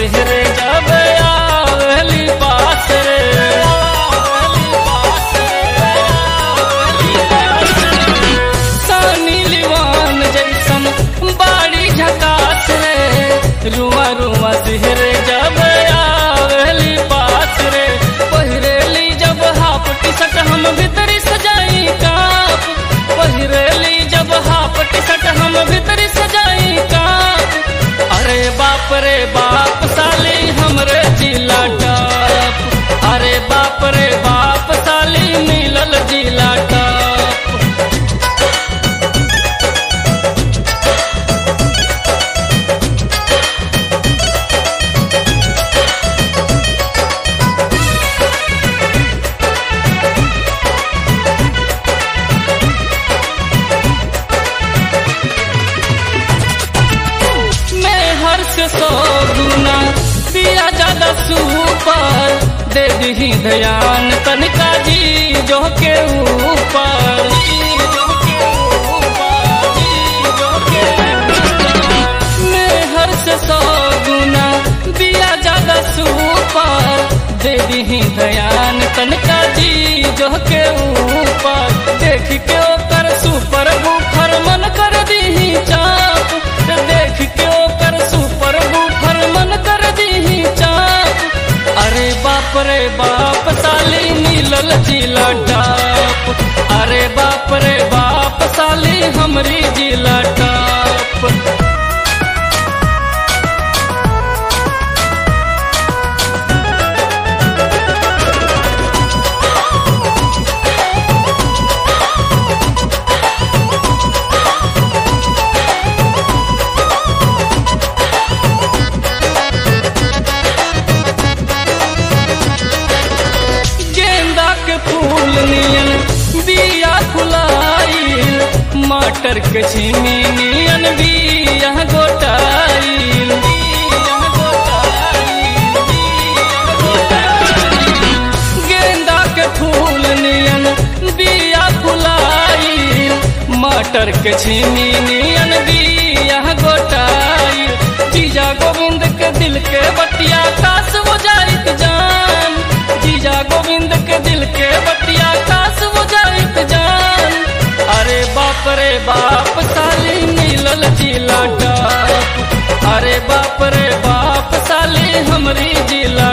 सिहरे जब आवेली पास रे सानी लिवान जैसन बाड़ी झकास रे रुआ रुआ सिहरे जब आवेली पास रे पहिरेली जब हाफ टी शर्ट हम भीतरी सजाई काप पहिरेली जब हाफ टी शर्ट हम भीतरी सजाई काप अरे बाप रे बाप साली हमरे जिला टॉप अरे बाप रे बाप साली मिलल जिला टॉप मैं हर से सौ गुना दिया ज्यादा सुपर दे दी ध्यान तनिका जी जो के ऊपर मैं हर से सौ गुना दिया ज्यादा सुपर दे दी ध्यान तनिका जी जो के ऊपर देख के ओकर सुपर बुफर मन कर दी चाप देख के ओकर सुपर बुफर मन कर दी चाप अरे बाप रे बाप साली मिलल जिला टाप अरे बाप रे बाप साली हमरी जिला टाप गेंदा के फूल नियन बिया फुलाइल मटर के छिमी नियन बिया गोटाइल गेंदा के फूल नियन बिया फुलाइल मटर के छिमी नियन बिया गोटाइल जीजा गोविंद के दिल के बतिया कास हो जाइत जान जीजा गोविंद के दिल के बतिया कास हो जाइत जान अरे बाप रे बाप साली मिलल जिला टाप अरे बाप रे बाप साली हमरी जिला